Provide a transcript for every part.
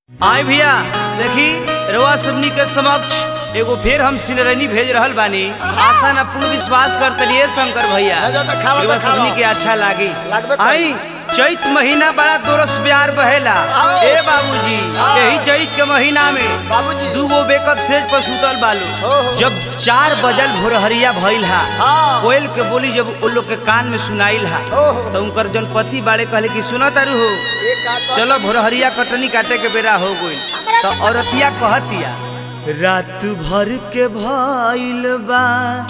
आए भैया देखी रवा सबनी के समक्ष एगो फेर हम सिनरनी भेज रहल बानी आशा न पूर्ण विश्वास करतनी शंकर भैया भेजो त खावा त रवा खावा। सबनी के अच्छा लागी लागबे करी। आई चैत महीना बड़ा दोरस प्यार बहेला आओ। ए बाबूजी आओ। यही चैत के महीना में बाबूजी दूगो बेकत सेज पर सुतल बालू हो, हो। जब चार बजल भोरहरिया भइल हा हाँ। कोयल के बोली जब उन लोग के कान में सुनाइल हा हो, हो। तो उनकर जन पति बाड़े कहले कि सुना तारू हो ये का तो चलो भोरहरिया कटनी काटे के बेरा हो गइल तो औरतिया कहतिया रात भर के भइल बा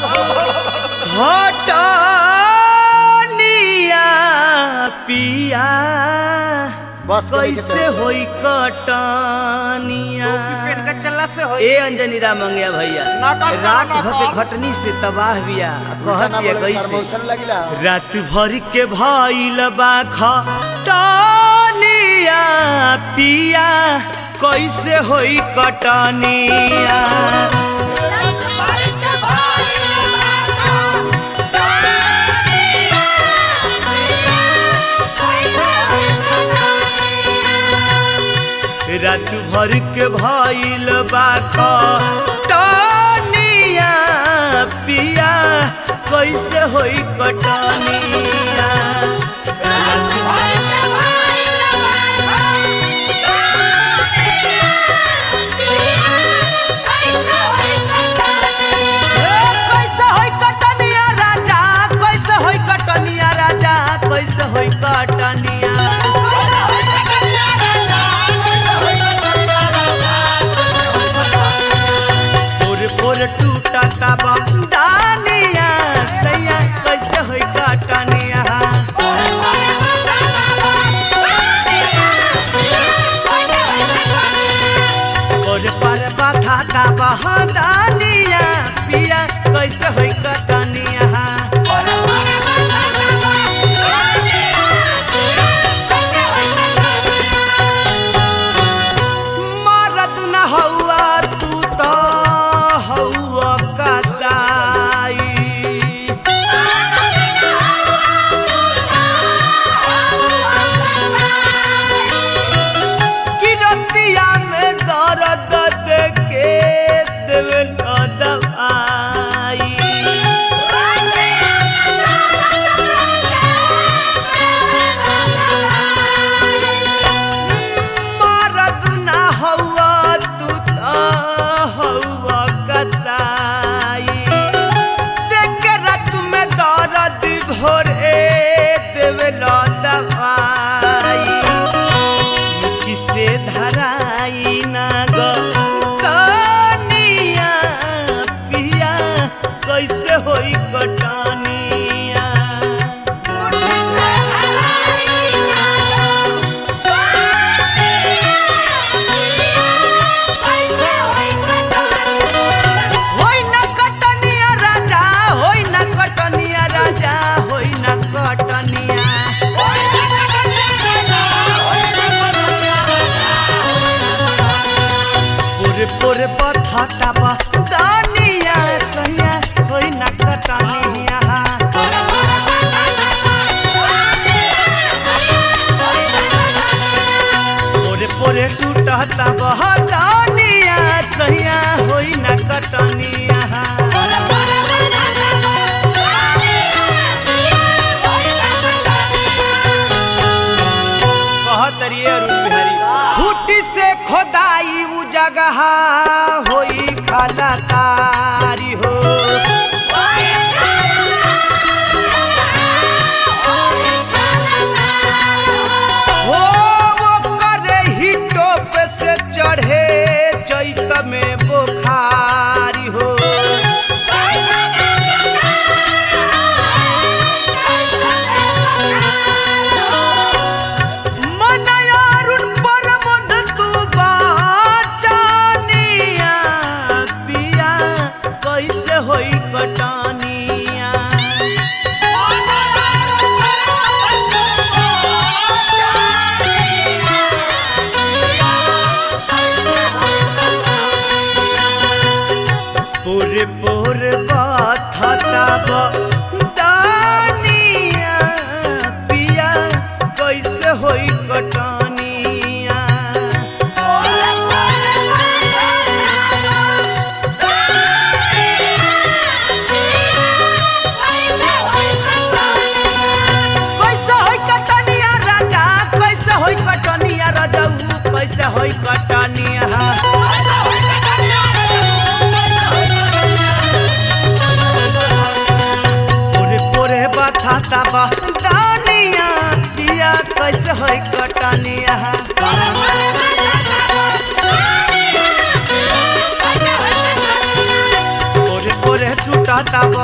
घटनिया पिया बस करे के कैसे चाही। होई कटनिया ए अंजनी राम मंगिया भैया ना कर, ना, रात ना भर के कर। घटनी से तबाह बिया गाना कहतिया बोले कैसे प्रमोशन लगिला रात भर के भइल बा खटनिया पिया कैसे होई कटनिया रात भर के भइल बा खटनिया पिया कैसे होई कटनिया ए, कैसे होई कटनिया राजा कैसे होई कटनिया राजा कैसे होई कटनिया पोर पोर टूटा का बंदानिया सैया कैसे होई कटनिया पोर पर बाधा का बहदानिया पिया कैसे होई कटनिया मरद न हौआ तू तो हौआ कसाई किरतिया में दर्द देके देवे न दवाई मरद न हौआ तू तो हौआ कसाई देख रात में दर्द भोरे देवे न दवाई किसे धराई ना गो कनिया पिया कैसे होई कटनिया होई ना कटनिया राजा होई ना कटनिया राजा होई ना कटनिया पूरे पूरे पथाता बा दानिया सैया होई ना कटनिया पूरे पूरे टूटता बह दानिया सैया होई ना कटनिया कहतरिए अरुण बिहारी फूटी से खोदाई उ जगह होई खालाकारी हो हो वो करे ही टोप से चढ़े चैत में बुखारी हो मनयारुण परमद तू बाचानिया पिया होई कटनिया पोरे पोरे बथाता बा दानिया पिया कैसे होई कटनिया पोरे पोरे टूटाता